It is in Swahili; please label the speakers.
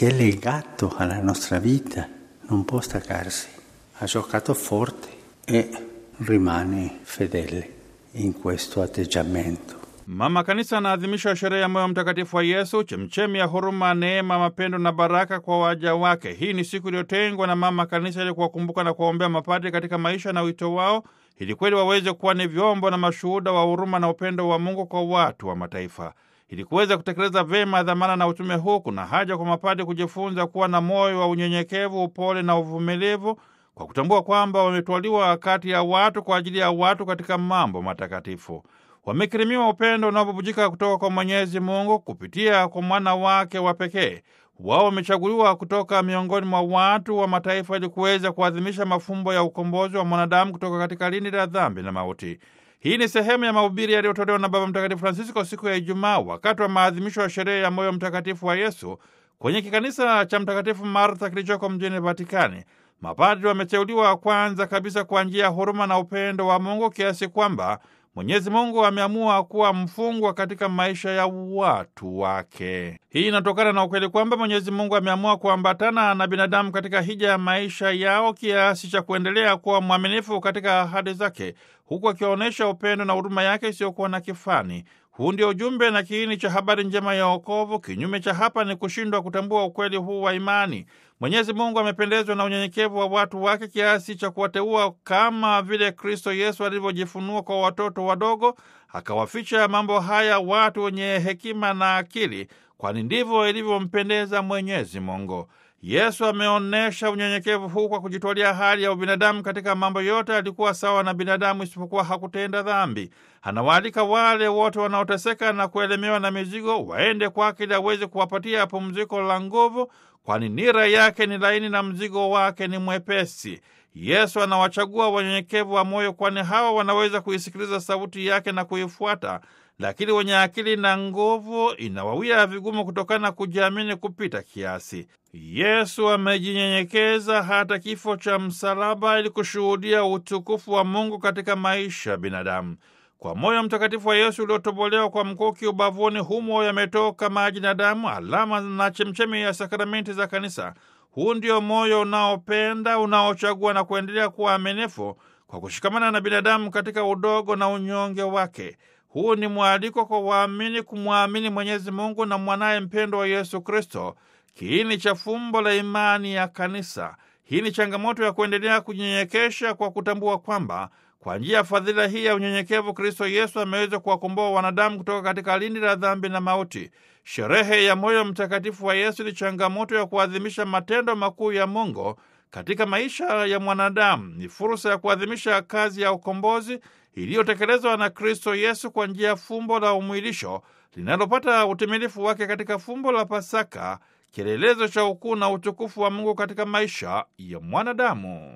Speaker 1: si è legato alla nostra vita, non può staccarsi. Ha giocato forte e rimane fedele in questo atteggiamento.
Speaker 2: Mama Kanisa anaadhimisha sherehe ya moyo mtakatifu wa Yesu, chemchemi ya huruma, neema, mapendo na baraka kwa waja wake. Hii ni siku iliyotengwa na Mama Kanisa ili kuwakumbuka na kuwaombea mapadri katika maisha na wito wao, ili kweli waweze kuwa ni vyombo na mashuhuda wa huruma na upendo wa Mungu kwa watu wa mataifa. Ili kuweza kutekeleza vyema dhamana na utume huu, kuna haja kwa mapadri kujifunza kuwa na moyo wa unyenyekevu, upole na uvumilivu, kwa kutambua kwamba wametwaliwa kati ya watu kwa ajili ya watu katika mambo matakatifu wamekirimiwa upendo unaobubujika kutoka kwa Mwenyezi Mungu kupitia kwa mwana wake wa pekee. Wao wamechaguliwa kutoka miongoni mwa watu wa mataifa ili kuweza kuadhimisha mafumbo ya ukombozi wa mwanadamu kutoka katika lindi la dhambi na mauti. Hii ni sehemu ya mahubiri yaliyotolewa na Baba Mtakatifu Francisco siku ya Ijumaa wakati wa maadhimisho ya sherehe ya moyo mtakatifu wa Yesu kwenye kikanisa cha Mtakatifu Martha kilichoko mjini Vatikani. Mapadri wameteuliwa kwanza kabisa kwa njia ya huruma na upendo wa Mungu kiasi kwamba Mwenyezi Mungu ameamua kuwa mfungwa katika maisha ya watu wake. Hii inatokana na ukweli kwamba Mwenyezi Mungu ameamua kuambatana na binadamu katika hija ya maisha yao kiasi cha kuendelea kuwa mwaminifu katika ahadi zake, huku akionyesha upendo na huruma yake isiyokuwa na kifani. Huu ndio ujumbe na kiini cha habari njema ya wokovu. Kinyume cha hapa ni kushindwa kutambua ukweli huu wa imani. Mwenyezi Mungu amependezwa na unyenyekevu wa watu wake kiasi cha kuwateua kama vile Kristo Yesu alivyojifunua kwa watoto wadogo, akawaficha mambo haya watu wenye hekima na akili, kwani ndivyo ilivyompendeza Mwenyezi Mungu. Yesu ameonyesha unyenyekevu huu kwa kujitwalia hali ya ubinadamu katika mambo yote. Alikuwa sawa na binadamu, isipokuwa hakutenda dhambi. Anawaalika wale wote wanaoteseka na kuelemewa na mizigo waende kwake ili aweze kuwapatia pumziko la nguvu, kwani nira yake ni laini na mzigo wake ni mwepesi. Yesu anawachagua wanyenyekevu wa moyo, kwani hawa wanaweza kuisikiliza sauti yake na kuifuata lakini wenye akili na nguvu inawawia vigumu kutokana na kujiamini kupita kiasi. Yesu amejinyenyekeza hata kifo cha msalaba ili kushuhudia utukufu wa Mungu katika maisha ya binadamu. Kwa moyo mtakatifu wa Yesu uliotobolewa kwa mkuki ubavuni, humo yametoka maji na damu, alama na chemchemi ya sakramenti za Kanisa. Huu ndio moyo unaopenda, unaochagua na kuendelea kuwa aminifu kwa kushikamana na binadamu katika udogo na unyonge wake. Huu ni mwaliko kwa waamini kumwamini Mwenyezi Mungu na mwanaye mpendo wa Yesu Kristo, kiini cha fumbo la imani ya Kanisa. Hii ni changamoto ya kuendelea kunyenyekesha kwa kutambua kwamba kwa njia ya fadhila hii ya unyenyekevu, Kristo Yesu ameweza kuwakomboa wanadamu kutoka katika lindi la dhambi na mauti. Sherehe ya moyo mtakatifu wa Yesu ni changamoto ya kuadhimisha matendo makuu ya Mungu katika maisha ya mwanadamu. Ni fursa ya kuadhimisha kazi ya ukombozi iliyotekelezwa na Kristo Yesu kwa njia ya fumbo la umwilisho linalopata utimilifu wake katika fumbo la Pasaka, kielelezo cha ukuu na utukufu wa Mungu katika maisha ya mwanadamu.